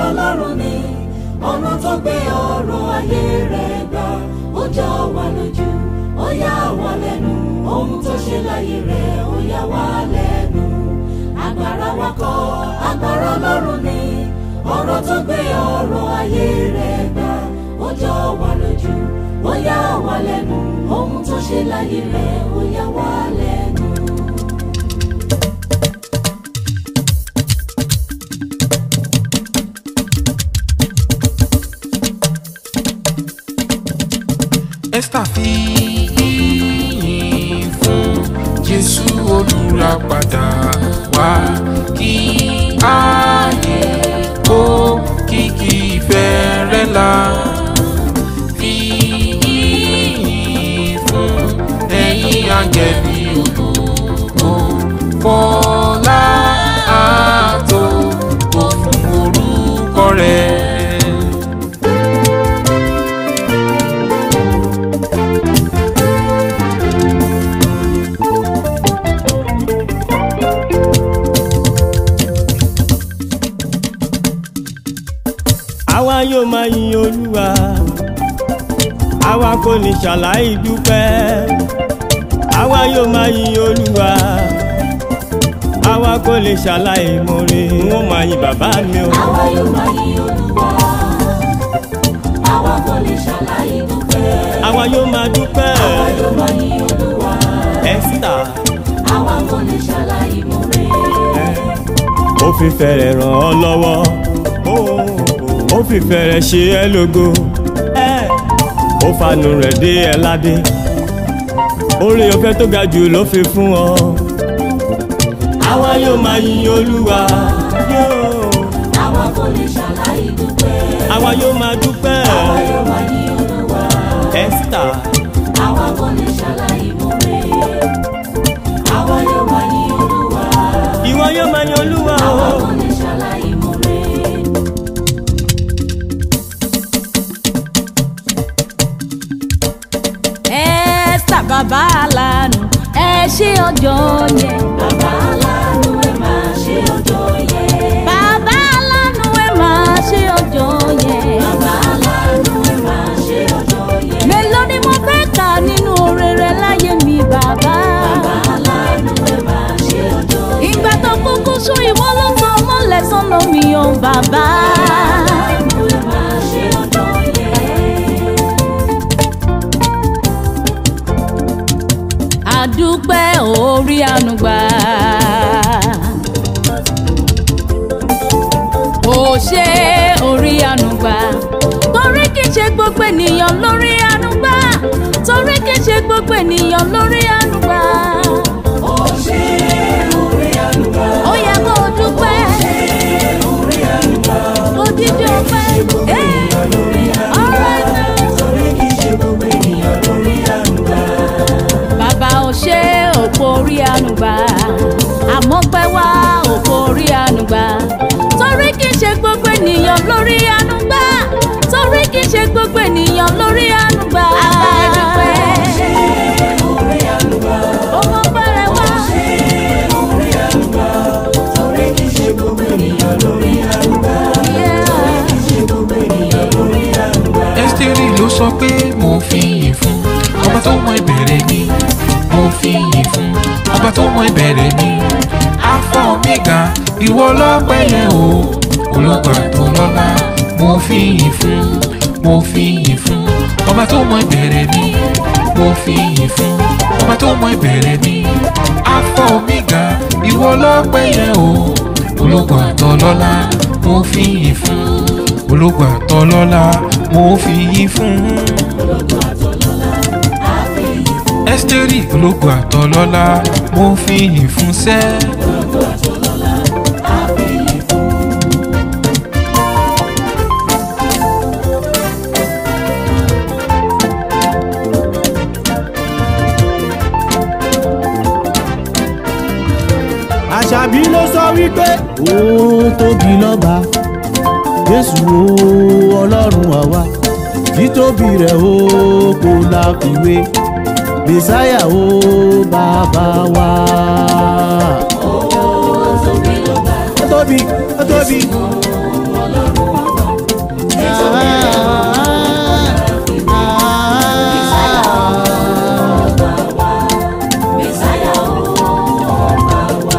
ọlọ́run ni ọ̀nà tó gbé ọ̀rọ̀ ayé rẹ̀ gbà ó jọ wá lójú ó yà wá lẹ́nu ohun tó ṣe láyé rẹ̀ ó yà wá lẹ́nu agbára wa kọ́ agbára ọlọ́run ni ọ̀rọ̀ tó gbé ọ̀rọ̀ ayé rẹ̀ gbà ó jọ wá lójú ó yà wá lẹ́nu ohun tó ṣe láyé rẹ̀ ó yà wá lẹ́nu. Esther fi ìyìn fún Jésù olùràpadà wá kí ayé kó kìkì ìfẹ́ rẹ̀ là. Fi ìyìn fún ẹ̀yin áńgẹ́lì ológo fọlá àtò kò fún orúkọ rẹ̀. àwa yóò máa yin olúwa àwa kò ní ṣàlàyé dúpẹ́ àwa yóò máa yin olúwa àwa kò lè ṣàlàyé mọ́re wọ́n máa yin bàbá mi o. àwa yóò máa yin olúwa àwa kò lè ṣàlàyé dúpẹ́ àwa yóò máa dúpẹ́ àwa yóò máa yin olúwa Esther àwa kò lè ṣàlàyé mọ́re. ó fi fẹ̀rẹ̀ ràn ọ́ lọ́wọ́ ó ó fi fẹ̀rẹ̀ ṣe ẹ́ lógo ẹ́, ó fanu rẹ̀ dé ẹ ládé orí ọ̀fẹ́ tó ga jù ló fi fún ọ. àwa yóò máa yin olúwa yóò àwa kò lè ṣàlàyé dúpẹ́ àwa yóò máa dúpẹ́ àwa yóò máa yin olúwa Esther àwa kò lè ṣàlàyé mọ́re. àwa yóò máa yin olúwa ìwọ yóò máa yin olúwa o. àwa kò lè ṣàlàyé mọ́re. Esther bàbá alánú ẹ ṣe ọjọ́ yẹn. bàbá aláàánú ẹ máa ṣe ọjọ́ yẹn. bàbá alánú ẹ máa ṣe ọjọ́ yẹn. bàbá aláàánú ẹ máa ṣe ọjọ́ yẹn. mélòó ni mo fẹ́ kà nínú oore rẹ láyé mi bàbá. bàbá aláàánú ẹ máa ṣe ọjọ́ yẹn. ìgbà tó kúkú sún ìwọ ló tàn mọ́lẹ̀ sọ́nà mi ò bàbá. aláàánú ẹ máa ṣe ọjọ́ yẹn. àdúpẹ́ orí ànúgbà. ó ṣe orí ànúgbà. torí kì í ṣe gbogbo ènìyàn lórí ànúgbà. torí kì í ṣe gbogbo ènìyàn lórí ànúgbà. ó ṣe orí àlùbá. ó yẹ kó o dúpẹ́. orí àlùbá. kó jíjó pẹ́. Alright now. torí kì í ṣe gbogbo ènìyàn lórí àlùbá. bàbá ò ṣe òpó orí ànúgbà àmọ́ pẹ́ wá òpó orí ànúgbà torí kì í ṣe gbogbo ènìyàn lórí ànúgbà torí kì í ṣe gbogbo ènìyàn lórí ànúgbà. orí àlùbá. ọmọ pẹ́rẹ́ wá orí àlùbá. torí kì í ṣe gbogbo ènìyàn lórí àlùbá. kì í ṣe gbogbo ènìyàn lórí àlùbá. Ẹ́sítérì ló sọ pé mo fi yìn fún ọba tó mọ ìbẹ̀rẹ̀ mi mo fi yìn fún ọba tó mọ ìbẹ̀rẹ̀ mi afọ mi ga ìwọ lọ́pẹ́ yẹn o olùgbà tó lọ́lá mo fi yìn fún mo fi yìn fún ọba tó mọ ìbẹ̀rẹ̀ mi mo fi yìn fún ọba tó mọ ìbẹ̀rẹ̀ mi afọ mi ga ìwọ lọ́pẹ́ yẹn o olùgbà tó lọ́lá mo fi yìn fún ológun àtọlọ́lá mo fi yìn fún. ẹ́sítérì ológun àtọlọ́lá mo fi yìn fún sẹ́. àṣàbí ló sọ wípé ó tóbi lọ́ba jésù o ọlọ́run àwa títóbi rẹ̀ o kò láfiwé mẹsáyà o bàbá wa. ó tóbi ó tóbi ọlọ́run ọba nítorí mẹ́sáyà ọba wa mẹ́sáyà ọba wa.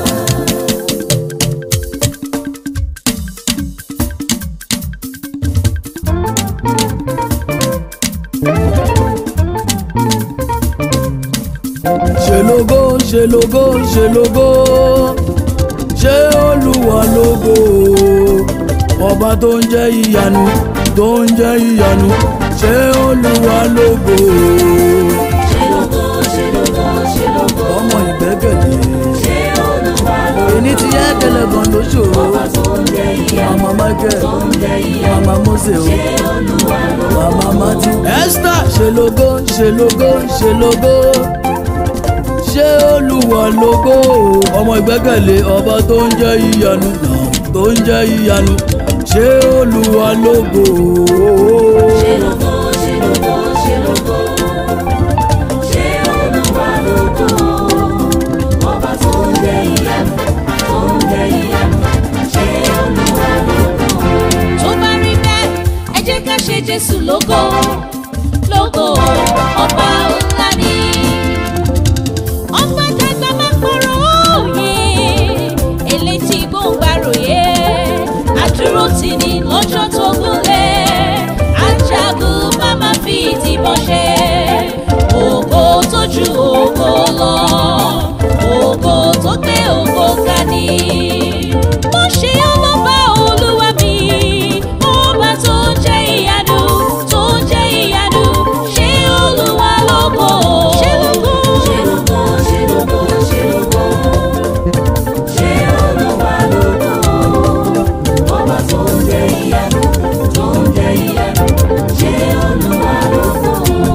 ṣe lógo ṣe lógo ṣe lógo ṣé olúwa lógo ọba tó ń jẹ́ ìyanu tó ń jẹ́ ìyanu ṣé olúwa lógo ṣe lógo ṣe lógo ṣe lógo ọmọ ìgbẹ́kẹ̀lé ṣe olúwa lógo èyí tí yẹ kẹlẹ gan ló ṣòro ọba tó ń jẹ ìyá mama michael tó ń jẹ ìyá mama mose o ṣe olúwa lógo mama matthew esther ṣe lógo ṣe lógo ṣe lógo ṣé olúwa lógo ọmọ ìgbẹ́kẹ̀lé ọba tó ń jẹ́ ìyanu tó ń jẹ́ ìyanu ṣé olúwa lógo. ṣe lógo ṣe lógo ṣe lógo ṣe olúwa lógo ọba tó ń jẹ ìyá tó ń jẹ ìyá ṣe olúwa lógo. tó bá rí bẹ́ẹ̀ ẹ jẹ́ ká ṣe jésù lógo lógo ọba ńlá ni ọba dàgbà máa kọ̀rọ̀ òye elétí gbóngbàròyé àdúró tì ní lọ́jọ́ tó gúnlẹ̀ ajagun má má fi tìbọn ṣe ògo tó ju ògo lọ ògo tó gbé ògo ga ni mo ṣe ọlọ́ba olúwa mi ọba tó ń jẹ́ ìyanu tó ń jẹ́ ìyanu ṣé olúwa lógo ṣé lógo ṣe lógo ṣe lógo ṣe lógo ṣe olúwa lógo ọba tó ń jẹ ìyá tó ń jẹ ìyá ṣe olúwa lógo.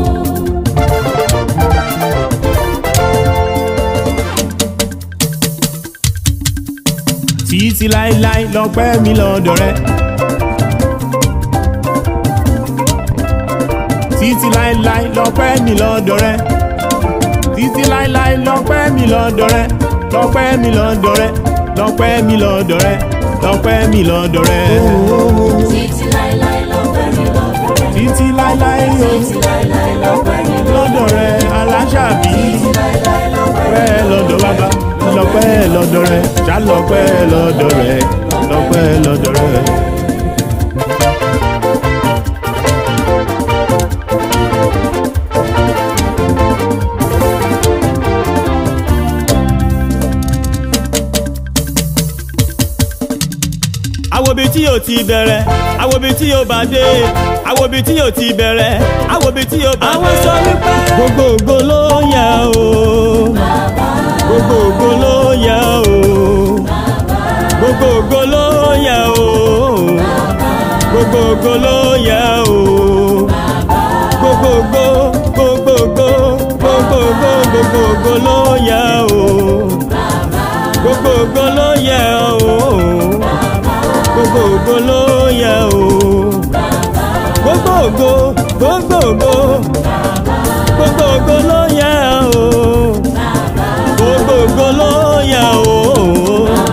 títí láéláé lọ́pẹ́ mi lọ́dọ̀ rẹ. títí láéláé lọ́pẹ́ mi lọ́dọ̀ rẹ. títí láéláé lọ́pẹ́ mi lọ́dọ̀ rẹ. lọ́pẹ́ mi lọ́dọ̀ rẹ. lọ́pẹ́ mi lọ́dọ̀ rẹ. lọ́pẹ́ mi lọ́dọ̀ rẹ. títí láéláé lọ́pẹ́ mi lọ́dọ̀ rẹ. títí láéláé o títí láéláé lọ́pẹ́ mi lọ́dọ̀ rẹ aláṣàbí. títí láéláé lọ́pẹ́ mi lọ́pẹ́ lọ́dọ̀ bàbá lọ́pẹ́ lọ́dọ̀ rẹ ṣá lọ́pẹ́ lọ́dọ̀ rẹ lọ́pẹ́ lọ́dọ̀ rẹ. awobi tí yóò ti bẹ̀rẹ̀ awobi tí yóò bá dé awobi tí yóò ti bẹ̀rẹ̀ awobi tí yóò bá dé. àwọn sọ wípé gbogbo ògo ló yẹ o gbogbo ògo ló yẹ o gbogbo ògo ló yẹ o gbogbo ògo ló yẹ o gbogbo ògo gbogbo ògo gbogbo ògo gbogbo ògo ló yẹ o gbogbo ògo ló yẹ o gbogbo ògo ló yẹ o gbogbo ògo gbogbo ògo gbogbo ògo ló yẹ o gbogbo ògo ló yẹ o.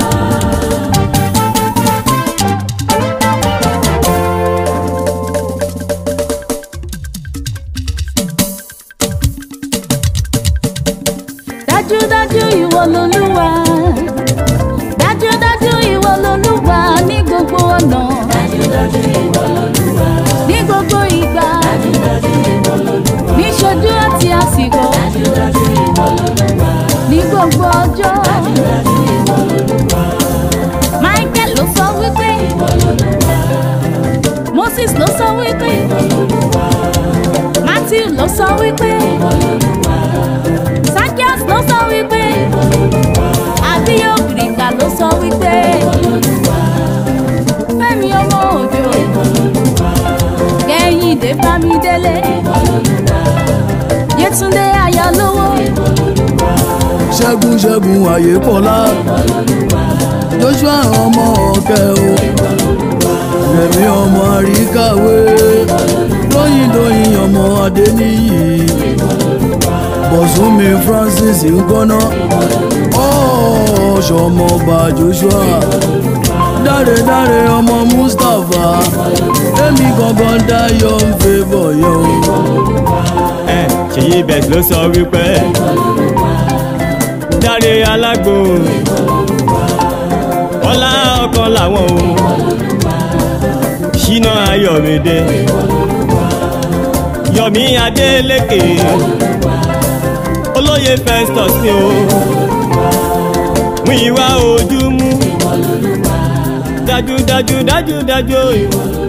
dájúdájú ìwọ lolúwa dájúdájú ìwọ lolúwa ní gbogbo ọ̀nà dájúdájú ìwọ lolúwa ní gbogbo ìgbà dájúdájú ìwọ lolúwa níṣojú àti àsìkò dájúdájú ìwọ lolúwa ní gbogbo ọjọ́ dájúdájú ìwọ lolúwa michael ló sọ wípé moses ló sọ wípé matthew ló sọ wípé sakias ló sọ wípé àbíyó gbìrìgbà ló sọ wípé fẹ́mi ọmọ òjò kẹ́hìndé bámidélé yétúndé ayálówó ṣẹ́gun ṣẹ́gun àyèkọ́lá joshua ọmọ ọ̀kẹ́ o rẹ̀mí ọmọ àríkàwé lóyìn lóyìn ọmọ adéníyì bọ̀sùnmi francis nkọ́nà ọ̀ṣọ́mọba joshua dáre dáre ọmọ mustapha èmi gangan dáyọ̀ ń fẹ́ bọ̀ yọ. ẹ ṣèyí bẹ́ẹ̀ ló sọ wípé dáre alágbo ọlá ọkàn làwọn o ṣínà ayọ̀mídé yọ̀mí adélékè olóyè festus ni o mú ìwà ojú mú dájúdájú dájúdájú ìwọ.